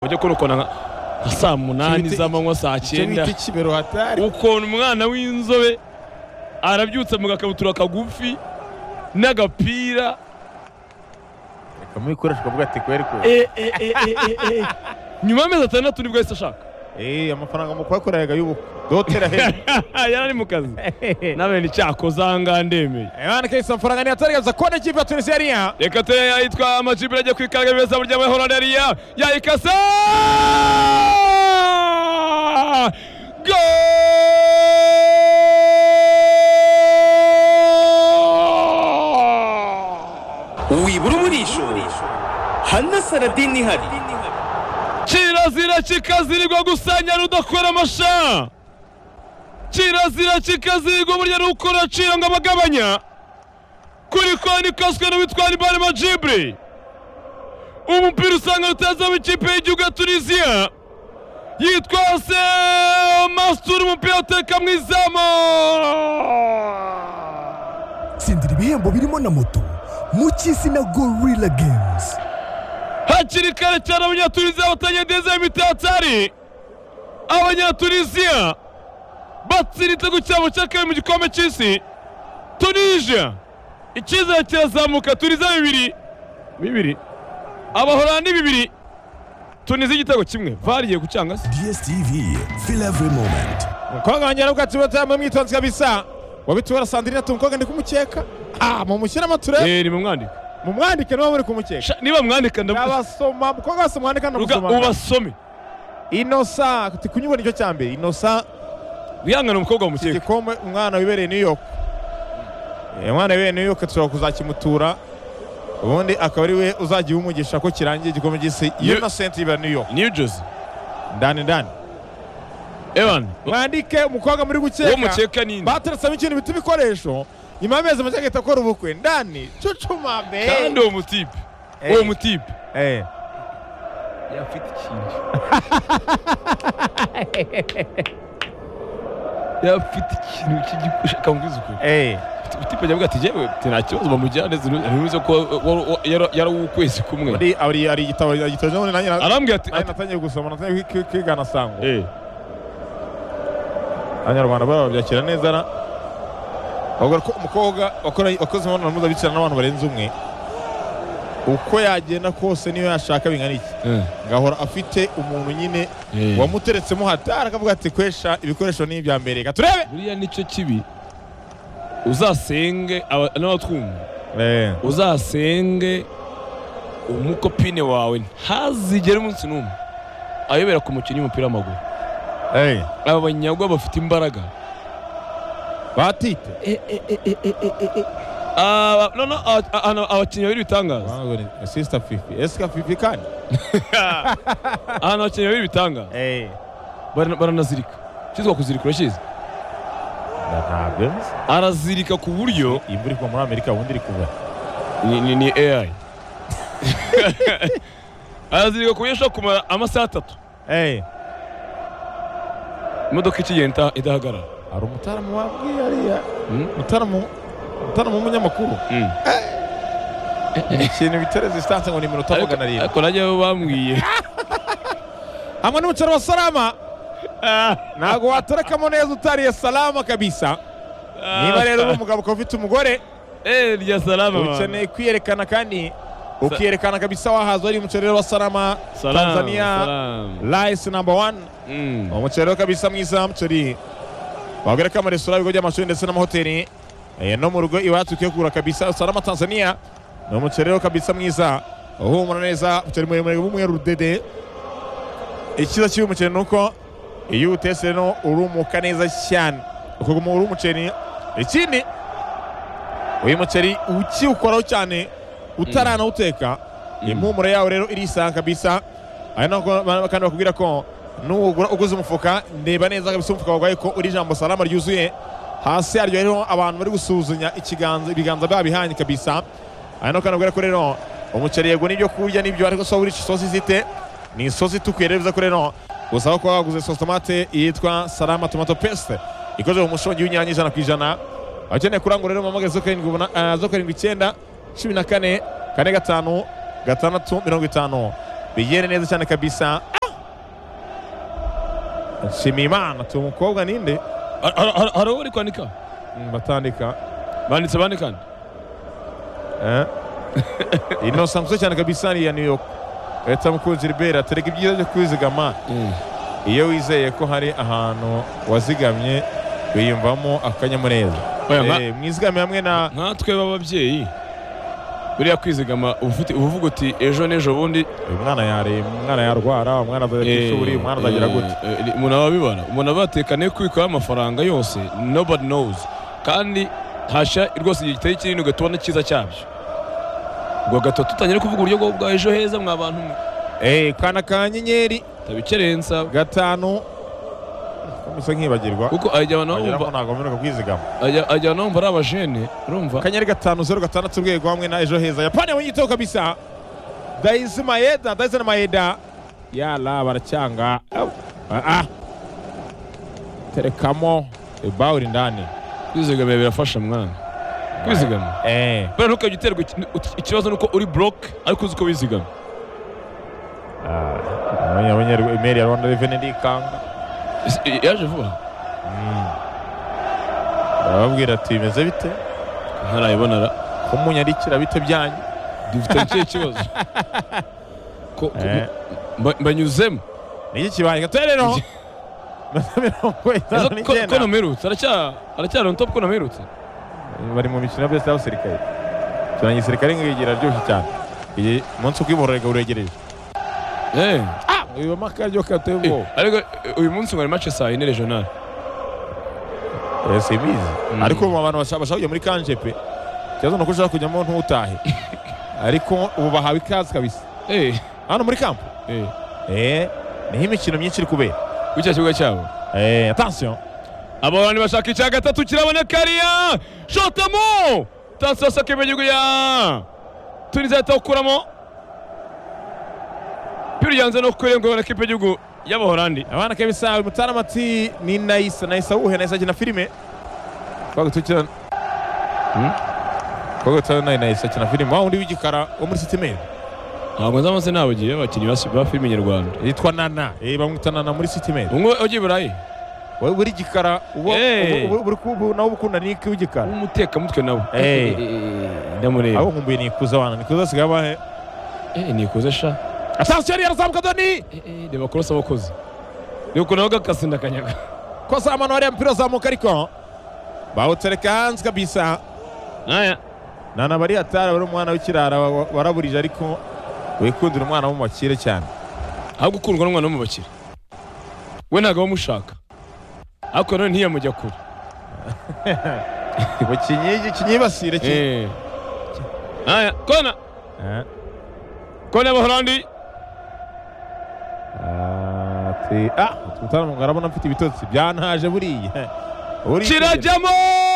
ujye kurukona nka nka saa munani Icyo bita- z'amanywa saa icyo cyenda bita ikibero hatari ukuntu umwana w'inzobe arabyutse mu gakabutura kagufi n'agapira reka mubikoresho kavuga ati kweri kweri e, e, e, e, e, e. nyuma y'amezi atandatu nibwo yahise ashaka eee amafaranga mu kuhakoreraga y'ubukwe dotera hejuru yari ari mu kazi nabene icyakoze ahangaha ndemeye abana kenshi amafaranga ntiyataragaza kubona ikipe ya tunisiya ariya reka te yitwa amajibure ajya kwikaraga beza burya muri holandariya yayikase Goal! wibura umurisho hana saradini ihari kirazira kikazirirwa gusanya rudakora amasha kirazira kikazirirwa burya nuko uracira ngo abagabanya kuri koni kaswe n'uwitwara ibari majibure umupira usanga utazamo ikipe y'igihugu ya tunisiya yitwa se masituru umupira ateka mu izamu tsindira ibihembo birimo na moto mu cy'isi na gorilla games hakiri kare cyane abanyatuniziya batagenda imitatsari abanyatuniziya batsinda igitego cyabo cya kabiri mu gikombe cy'isi tunisia icyizere kirazamuka tuniziya bibiri bibiri abahorandi bibiri tuniziya igitego kimwe variye gucanga se dstv feel every moment umukobwa wanjye yarabwatsi batayambaye umwitonzi kabisa wabitubara sandrine ati umukobwa ndi kumukeka ah mumushyiremo turebe eh ni mumwandika mumwandike niba muri kumukeka Sha, niba mwandika ndavuga abasoma umukobwa wese mwandika Ruga, ndamusoma ubasome inosa ati kunyubona nicyo cya mbere inosa wihangane umukobwa wamukeka igikombe umwana wibereye new york Eh, umwana wibereye new york dushobora kuzakimutura ubundi akaba ari we uzajya umugisha ko kirangiye igikombe cy'isi New- innocent yibera new york new jersey ndani ndani evan mwandike umukobwa muri uwo gukeka mukeka ni nde bateretsemo ikintu bita ibikoresho nyuma y'amezi make agahita akora ubukwe ndani cucuma be kandi uwo mutipe Eh. uwo mutipe Eh, yafite ikintu yafite ikintu cy'igikoresho kangwiza ukuntu eh. utipe avuga ati yewe nta kibazo bamujyane ntibivuze ko yari uw'ukwezi kumwe Muri- ari ari igitabo agitoje ubundi nanjye na- arambwira ati nanjye ati- natangiye gusoma natangiye kwi- kwi- kwigana sango eh, abanyarwanda baba babyakira neza na bavuga ko umukobwa wakora- wakoze imibonano mpuzabitsina n'abantu barenze umwe uko yagenda kose niyo yashaka bingana iki eh, ngahora afite umuntu nyine eh. wamuteretsemo hatari akavuga ati kwesha ibikoresho ni ibya mbere reka turebe buriya nicyo kibi uzasenge aba- n'abatwumva Eh. uzasenge umukopine wawe ntazigere umunsi n'umwe ayobera ku mukinnyi w'umupira w'amaguru Eh. aba banyagwa bafite imbaraga batite Aba- no, no, aba- a- a- abakinnyi babiri ibitangaza sister fifi esika fifi kandi ahantu abakinnyi babiri ibitangaza Barana- baranazirika cyitwa kuzirika uracyizi ntabwo nzi. arazirika ku buryo iyi mvura igwa muri amerika ubundi iri kuva ni, ni, ni ai arazirika ku buryo ashobora kumara amasaha atatu Eh. imodoka ikigenda idahagarara hari umutaramu wabwiye ariya Mm. mutaramu mutaramu w'umunyamakuru Mm. ikintu bita resistance ngo ni iminota Ariko- magana arindwi ariko nanjye bambwiye hamwe n'umuceri wa salama ntabwo watorekamo neza utariye salama kabisa niba rero uri umugabo ukaba ufite umugore Eh, rya salama ukeneye kwiyerekana kandi ukiyerekana kabisa wahaza wari umuceri rero wa salama tanzania rice number one uwo muceri rero kabisa mwiza umuceri wabwira ko amaresitora ibigo by'amashuri ndetse n'amahoteli eh, no mu rugo iwacu ukwiye kugura kabisa salama tanzania ni umuceri rero kabisa mwiza uhumura neza umuceri muremure w'umweru rudede ikiza cy'uyu muceri ni uko iyo uwutetse rero urumuka neza cyane ukaguma uri umuceri ikindi uyu muceri ukiwukoraho cyane utaranawuteka impumuro yawo rero irisanga kabisa ari nako ba- kandi bakubwira ko nuwugura uguze umufuka ndeba neza kabisa umufuka warwaye ko uri ijambo salama ryuzuye hasi yaryo rero abantu bari gusuzumya ikiganza ibiganza babihanye kabisa ari nako kandi bakubwira ko rero umuceri yego n'ibyo kurya n'ibyo ariko so buri isosi ifite ni isosi itukuye rero bivuze ko rero gusaba ko waguze sosi tomate yitwa salama tomato paste ikoze mu mushongi w'inyanya ijana ku ijana abakeneye kurangura rero mpamagaye zo karindwi ubona- ah, zo karindwi icyenda cumi na kane kane gatanu gatandatu mirongo itanu bigende neza cyane kabisa nshimiye imana tu mukobwa ninde Har- har- har- hari uwo uri kwandika Mm, batandika banditse bande kandi Eh. inosa muto cyane kabisa ni iya new york leta mukunzi ribera tereka ibyiza byo kwizigama iyo wizeye ko hari ahantu wazigamye wiyumvamo akanyamuneza Oya, nka- Eh, mwizigame hamwe na nkatwe b'ababyeyi buriya kwizigama uba ufite- uba uvuga uti ejo n'ejo bundi uyu mwana yare umwana yarwara umwana azajya ku ishuri umwana azagera gute gute umuntu aba abibona umuntu aba yatekaniye kubikaho amafaranga yose nobody knows kandi hashya rwose igihe giteye kinini ugatubona icyiza cyabyo ubwo gatatu tutangire kuvuga uburyo bwo bwa ejo heza mwa bantu mwe Eh, kana ka nyenyeri tabikerensa gatanu komisa nkibagirwa kuko ajya abantu bumva wageramo ntabwo mperuka kwizigama ajya ajya abantu bumva ari abajene urumva akanyenyeri gatanu zeru gatandatu urwego hamwe na ejo heza yapani yabonye igitego kabisa dayizi mayeda dayizi na mayeda yara baracyanga Au. Ah, ah. terekamo ibawuri ndani kwizigamira birafasha mwana kwizigama Eh, buriya ntukajya uterwa iki- uti- ikibazo ni uko uri buroke ariko uzi ko wizigama yabonye- yabonye imeri ya rwanda reveni ndikanga Ese, i- yaje vuba arababwira ati bimeze bite ntarayibona ra kumunyarikira bite byanyu dufite ikihe kibazo Ko- ko- Eh. mba- mbanyuzemo ni iki kibaye gatorero mirongo Ese itanu ko- ko n'icyenda namerutse aracya- aracyari on top ko namerutse bari mu mikino ya besite y'abasirikare cyane igisirikare ngigira aryoshye cyane iyi munsi ubw'ibororega uregereje Eh, uyu makaryo eh, katebo ariko eh, uyu munsi ngo ni match saa yine regional simbizi ariko ubu abantu bashaka bashaka kujya muri kanje pe ikibazo ni uko ushaka kujyamo ntutahe ariko ubu bahawe ikaze kabisa Eh, hano muri kampo eh, eh niho imikino myinshi iri kubera kuri cya kibuga cyabo eh attention abantu bashaka icya gatatu kiraboneka ariya shotamo tasasa kemejwe ya tuniza yatakuramo piri yanze no kurengwa na kipe gihugu y'abaholandi abana kabisa uyu mutana ati ni nayisa nayisa wuhe nayisa akina filime twagutukira twagutukira nayo nayisa akina filime wa wundi w'igikara wo muri sitimeri ntabwo nzi amazina yabo gihe abakinnyi ba- ba filime nyarwanda yitwa nana eh bamwita nana muri sitimeri umwe ugiye i burayi wowe uri igikara uba Eh. ubu- ubu- uri kubu nawe uba ukunda niki w'igikara w'umutekamutwe nawe Eh. ndamureba abo nkumbuye nikuza abana nikuza asigaye abahe Eh, nikuze sha atasiyo yari yarazamuka doni Eh, eh, reba kurasa abakozi ni ukuntu nawe gakasinda akanyaga kosa amano wariya mupira uzamuka ariko bawutereka hanze kabisa aya nana bari hatari bari umwana w'ikirara wa- wa- waraburije ariko wikundira umwana wo mu bakire cyane ahubwo ukundwa n'umwana wo mu bakire we ntabwo abamushaka ariko nanone ntiyamujya kure bukinyi kinyibasire ki Eh. aya kona Eh, kona y'abaholandi ati ah mutana mugara mbona mfite ibitotsi byantaje buriya Uri- kirajyamo